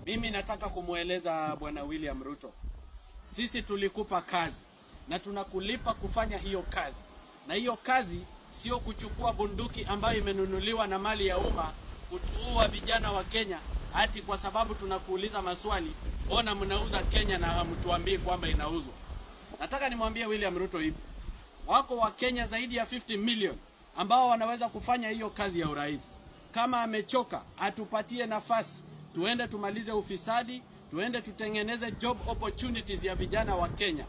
Mimi nataka kumweleza Bwana William Ruto, sisi tulikupa kazi na tunakulipa kufanya hiyo kazi, na hiyo kazi sio kuchukua bunduki ambayo imenunuliwa na mali ya umma kutuua vijana wa Kenya hati kwa sababu tunakuuliza maswali, mbona mnauza Kenya na hamtuambii kwamba inauzwa? Nataka nimwambie William Ruto hivi, wako wa Kenya zaidi ya 50 million ambao wanaweza kufanya hiyo kazi ya urais. Kama amechoka, atupatie nafasi, tuende tumalize ufisadi, tuende tutengeneze job opportunities ya vijana wa Kenya.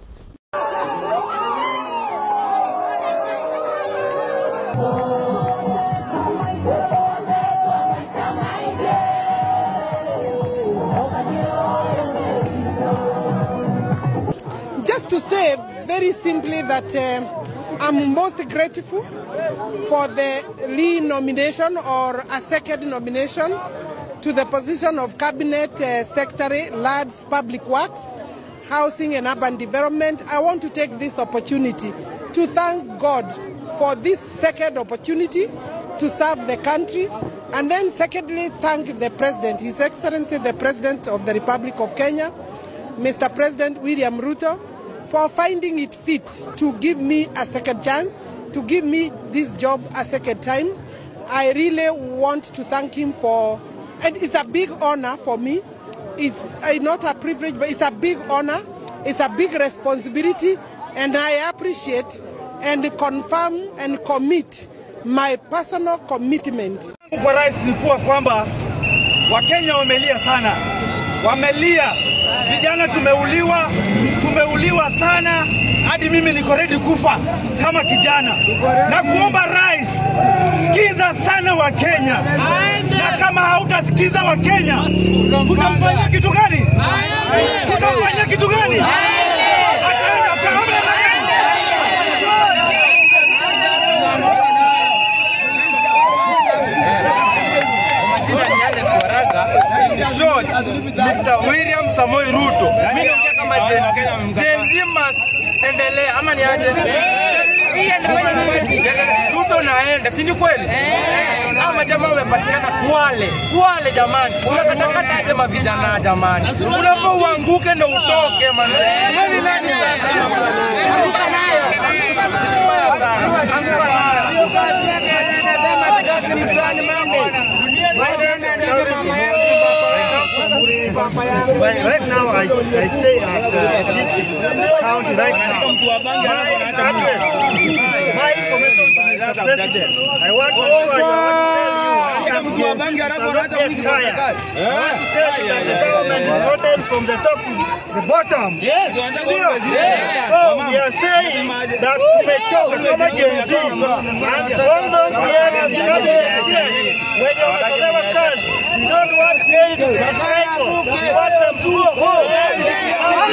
Just to say very simply that uh, I'm most grateful for the re-nomination or a second nomination to the position of Cabinet uh, Secretary, Lads Public Works, Housing and Urban Development. I want to take this opportunity to thank God for this second opportunity to serve the country and then secondly thank the President, His Excellency the President of the Republic of Kenya, Mr. President William Ruto, for finding it fit to give me a second chance, to give me this job a second time. I really want to thank him for, and it's a big honor for me. It's uh, not a privilege, but it's a big honor. It's a big responsibility, and I appreciate and confirm and commit my personal commitment. kwa rais ni kuwa kwamba Wakenya wamelia sana, wamelia. Vijana tumeuliwa, tumeuliwa sana, hadi mimi niko ready kufa kama kijana. Na kuomba rais, sikiza sana Wakenya, na kama hautasikiza Wakenya, tutamfanyia kitu gani? Tutamfanyia kitu gani? Ataenda ataona Jina ni Ernest Waraga. In short, Mr. William Samoei Ruto. Mimi naongea kama Gen Z. Gen Z must endelea ama ni aje? Hii anafanya nini? Ruto naenda, si ni kweli? Hao majamaa wamepatikana Kwale. Kwale jamani. Unakatakata aje mavijana jamani? Unafaa uanguke ndo utoke manze. Wewe ni nani sasa? Anguka nayo. Mbaya sana. Anguka nayo. Right now, I, I stay at uh, this county right now. My address, my information to Mr. President. I want to show you, I want to tell you, I cannot get tired. I want to tell you that the government is rotten from the top to the bottom. Yes. So we are saying that tumechoka kama Gen Z. And all those years, cabinet years, when they wametolewa kazi, we don't want them to recycle. We want them to go home.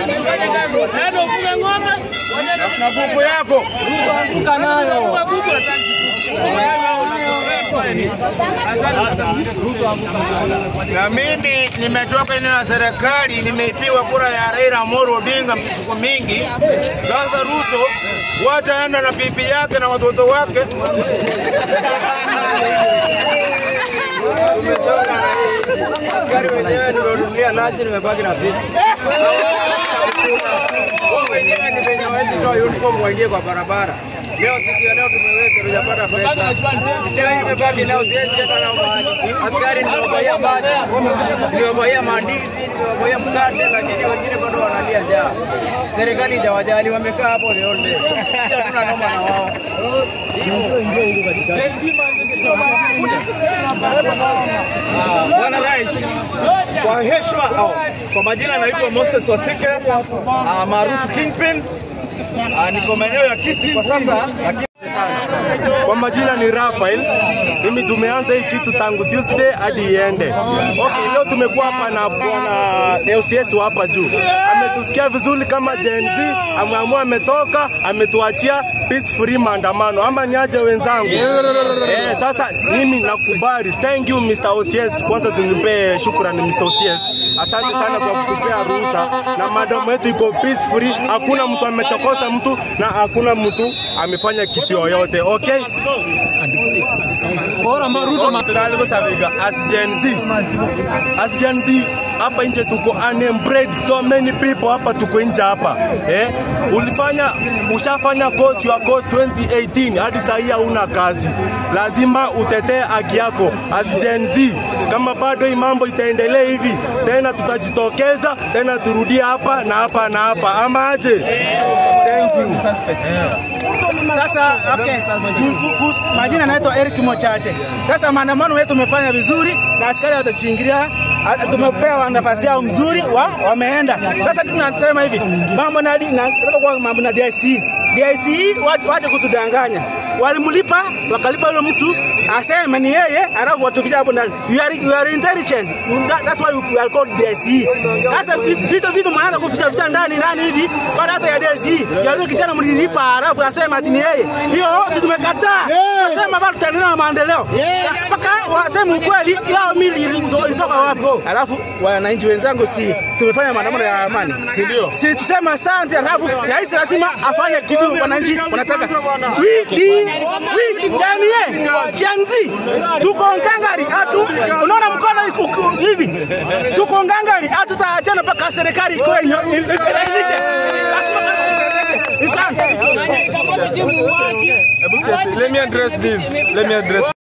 Usifanye kazi. Yaani ufuge ng'ombe, na kuku yako na mimi nimetoka eneo ya serikali, nimeipiwa kura ya Raila Amolo Odinga siku mingi sasa. Ruto wataenda na bibi yake na watoto wake Askari wenyewe nimenunulia lunch nimebaki na vitu. Wao wenyewe ni wenye hawezi toa uniform waingie kwa barabara. Leo siku ya leo tumeweza tujapata pesa. Chela imebaki leo siwezi hata na mahali. Askari nimewabaia maji, nimewabaia mandizi, nimewabaia mkate, lakini wengine bado wanalia njaa. Serikali hajawajali, wamekaa hapo the whole day. Sisi hatuna noma na wao. Bwana Rais, kwa heshima au kwa majina naitwa Moses Wasike ah, maarufu Kingpin. Ah, Niko maeneo ya Kisii kwa sasa, lakini Kwa majina ni Rafael. Mimi tumeanza hii kitu tangu Tuesday hadi iende. Okay, leo tumekuwa hapa na bwana LCS wa hapa juu. Ametusikia vizuri kama Gen Z, ameamua ametoka, ametuachia peace free maandamano. Ama niaje wenzangu? Eh, sasa mimi nakubali. Thank you Mr. OCS. Kwanza tumpe shukrani Mr. OCS. Asante sana kwa kutupea ruhusa na maadamu yetu iko peace free, hakuna mtu amechokosa mtu na hakuna mtu amefanya kitu yoyote. Okay? Bora maruto matangazo sabiga as Gen Z. As Gen Z hapa nje tuko unemployed so many people hapa tuko nje hapa eh, ulifanya ushafanya course your course 2018 hadi saa hii hauna kazi, lazima utetee haki yako as Gen Z. Kama bado hii mambo itaendelea hivi tena, tutajitokeza tena, turudie hapa na hapa na hapa, ama aje? Thank you. Sasa okay, Ju- ku- ku- majina naitwa Eric Mochache. Sasa maandamano yetu tumefanya vizuri na askari watatuingilia, a- tumepewa nafasi yao mzuri wa, wameenda. Sasa kitu nasema hivi mambo na na nataka kwa mambo na DIC. DIC wache, wache kutudanganya. Walimlipa wakalipa yule mtu aseme ni yeye, alafu watuficha hapo ndani. You are, you are intelligent. You- that- That's why we are called DIC. Sasa vi- vitu vitu mnaanza kuficha ficha ndani ndani hivi baada hata ya DIC. Ya yule kijana mlilipa alafu asema ati ni yeye. Hiyo yote tumekataa. Nasema bado tutaendelea na maendeleo. Mpaka waseme ukweli yao mili ilitoka wapi. Alafu wananchi wenzangu si tumefanya maandamano ya amani. Si ndio? Si tuseme asante alafu rais lazima afanye kitu wananchi wanataka. We we we jamii chanzi tuko ngangari hatu unaona mkono iko- iko hivi tuko ngangari hatutaachana mpaka serikali iko yenye iridhike. Lazima Asante. Let me address this. Let me address